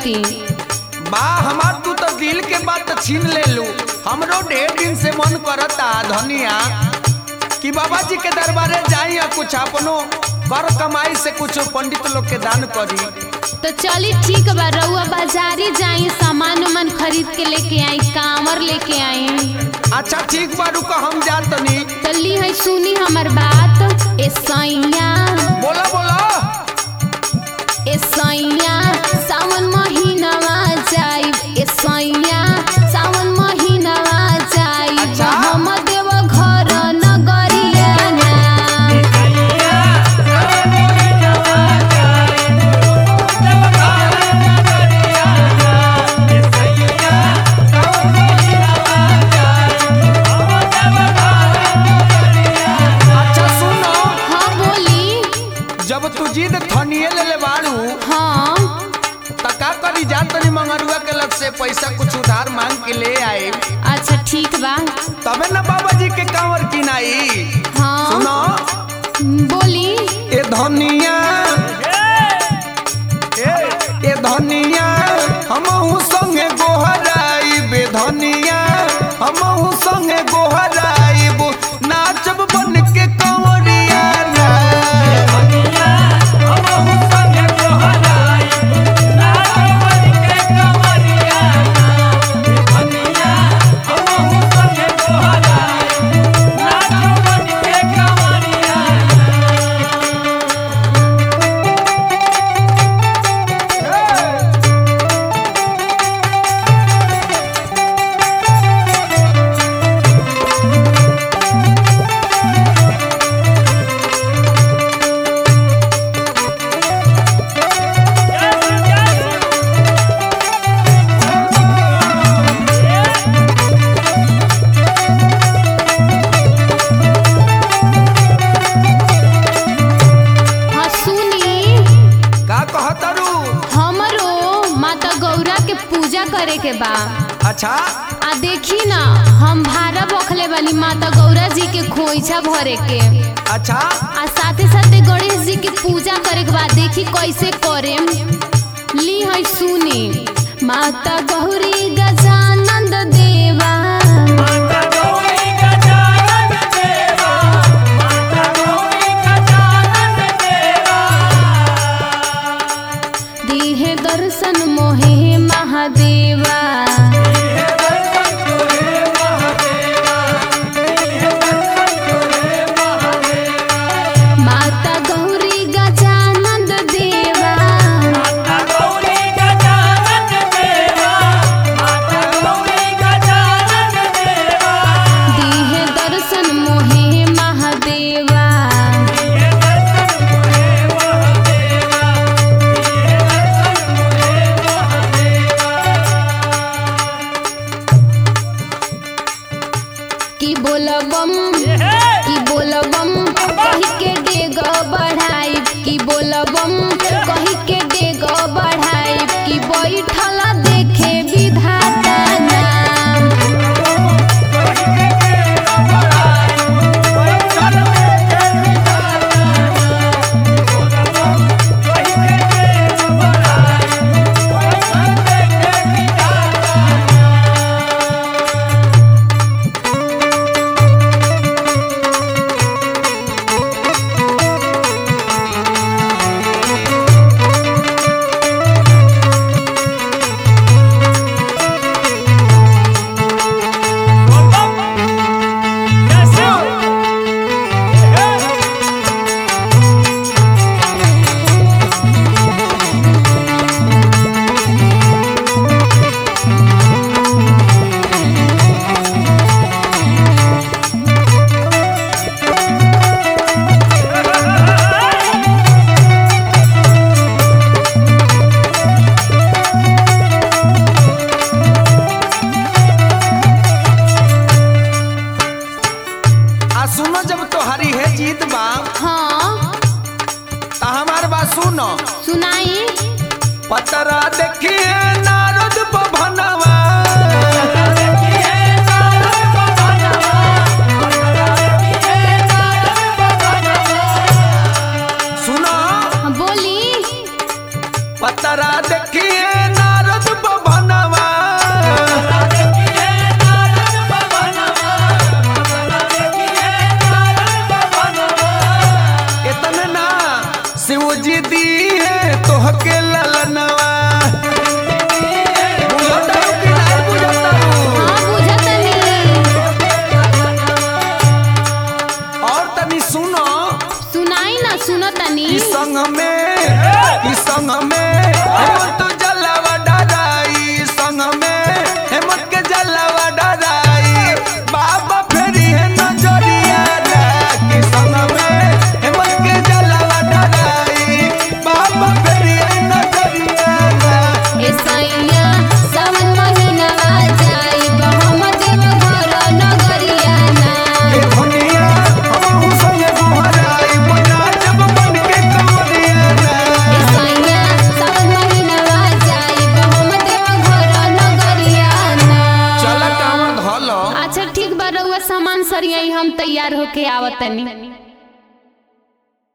खरीदती बा हमार तू तो दिल के बात छीन ले लू हमरो ढेर दिन से मन करता धनिया कि बाबा जी के दरबारे जाई और कुछ अपनो कर कमाई से कुछ पंडित लोग के दान करी तो चली ठीक बा रउआ बाजारी जाई सामान उमान खरीद के लेके आई कांवर लेके आई अच्छा ठीक बा रुको हम जात तनी तो ली है सुनी हमर बात ए सैया बोला बोला ए सैया सावन महीनावा जाई ए सैया सावन महीनावा जाई अच्छा। हम देव घर नगरिया ना अच्छा सुनो हाँ बोली जब तू जिद थनिए ले ले बाड़ू हाँ त का करी जात तनी मंगरुआ के लग से पैसा कुछ उधार मांग के ले आए अच्छा ठीक बा तबे ना बाबा जी के कांवर किनाई हाँ सुनो बोली ए धनिया ए ए धनिया हमहू संगे गोहराई बे धनिया हमहू संगे गोहराई बो नाचब बन के कंवरिया ना हाँ सुनी का कहतरू हमरो माता गौरा के पूजा करे के बा अच्छा आ देखी ना हम भारा बखले वाली माता गौरा जी के खोइछा भरे के अच्छा आ साथे साथे गणेश जी के पूजा करे के बाद देखी कैसे करे ली है सुनी माता गौरी गजानंद देवा दीहे दर्शन मोहे महादेवा माता गौरी गजानंद देवा दीहे दर्शन मोहे महादेवा की बोलबम की बोलबम कही के डेग बढ़ाई की बोलबम कही के डेग बढ़ाई की बैठल देखे विधाता नाम आ सुनो जब तोहरी है जीत बा हाँ त हमार बात सुनो सुनाई पतरा देखिए नारद भवनवा सुनो हाँ, बोली पतरा देखिए नारद दी है तोहके ललनवा बुझतारू कि नहीं बुझतारू? हाँ बुझतनी और तनी सुनो सुनाई ना सुनतनी ई संग में ई संग में हेमंत जलावा डराई संग में हेमंत के जलावा डराई बाबा फेरी है नजरिया ना कि संग में हेमंत के जलावा डराई बाबा फेरी है नजरिया ना ए सैया सावन महीना आ जाई हम देव घर नगरिया ना ए दुनिया हमहु संगे गोहराई बना जब बन के कमरिया ना ए सैया सावन महीना आ जाई हम देव घर नगरिया ना चल काम धलो अच्छा ठीक बा रउआ सामान सरियाई हम तैयार होके आवतनी